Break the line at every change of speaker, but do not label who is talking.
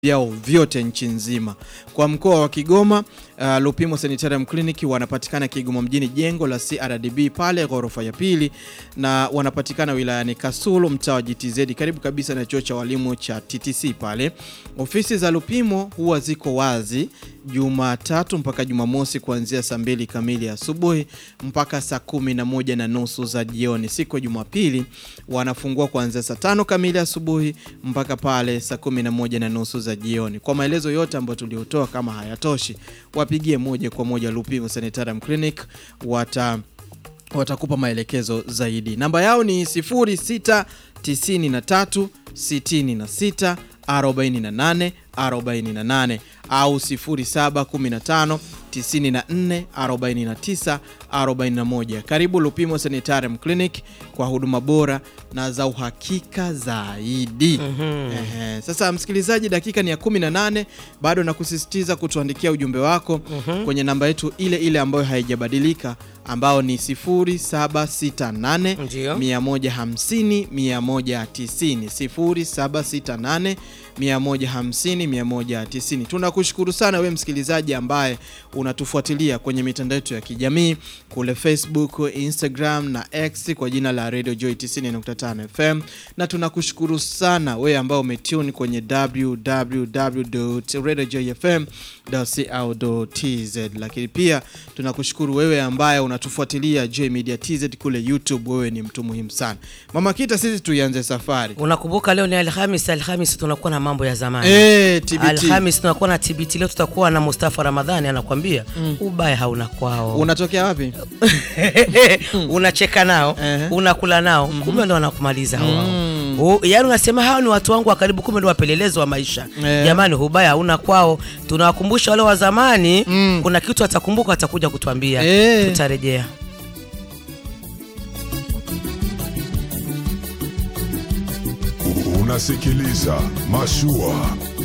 vyao vyote nchi nzima. Kwa mkoa wa Kigoma, uh, Lupimo Sanitarium Clinic wanapatikana Kigoma mjini, jengo la CRDB pale ghorofa ya pili, na wanapatikana wilayani Kasulu, mtaa wa GTZ, karibu kabisa na chuo cha walimu cha TTC pale. Ofisi za Lupimo huwa ziko wazi Jumatatu mpaka Jumamosi kuanzia saa mbili kamili asubuhi mpaka saa kumi na moja na nusu za jioni. Siku ya Jumapili wanafungua kuanzia saa tano kamili asubuhi mpaka pale saa kumi na moja na nusu za jioni. Kwa maelezo yote ambayo tuliotoa, kama hayatoshi, wapigie moja kwa moja Lupimo Sanitarium Clinic, wata watakupa maelekezo zaidi. Namba yao ni 0693 66 48 48 au 0715 94 49 41. Karibu Lupimo Sanitarium Clinic kwa huduma bora na za uhakika zaidi. Ehe, sasa msikilizaji, dakika ni ya 18, bado nakusisitiza kutuandikia ujumbe wako kwenye namba yetu ile ile ambayo haijabadilika ambao ni 0768
Ndio.
150 190 0768 150 190. Tunakushukuru sana we msikilizaji ambaye unatufuatilia kwenye mitandao yetu ya kijamii kule Facebook, Instagram na X kwa jina la Radio Joy 90.5 FM, na tunakushukuru sana wewe ambao umetune kwenye www.radiojoyfm.co.tz, lakini pia tunakushukuru wewe ambaye unatufuatilia Joy Media TZ kule YouTube. Wewe ni mtu muhimu sana. Mama Kita, sisi tuianze safari.
Unakumbuka leo ni Alhamis. Alhamis tunakuwa na mambo ya zamani.
Eh, TBT.
Alhamis tunakuwa na TBT. Leo tutakuwa na Mustafa Ramadhani anakwambia ubaya hauna kwao.
Unatokea wapi?
unacheka nao
Ehe.
unakula nao kumbe ndo wanakumaliza wao. U- Yaani unasema hao ni watu wangu wa karibu, kumbe ndo wapelelezi wa maisha.
Eh.
Jamani, ubaya hauna kwao. Tunawakumbusha wale wa zamani, kuna kitu atakumbuka, atakuja kutuambia.
Eh.
Tutarejea.
Unasikiliza Mashua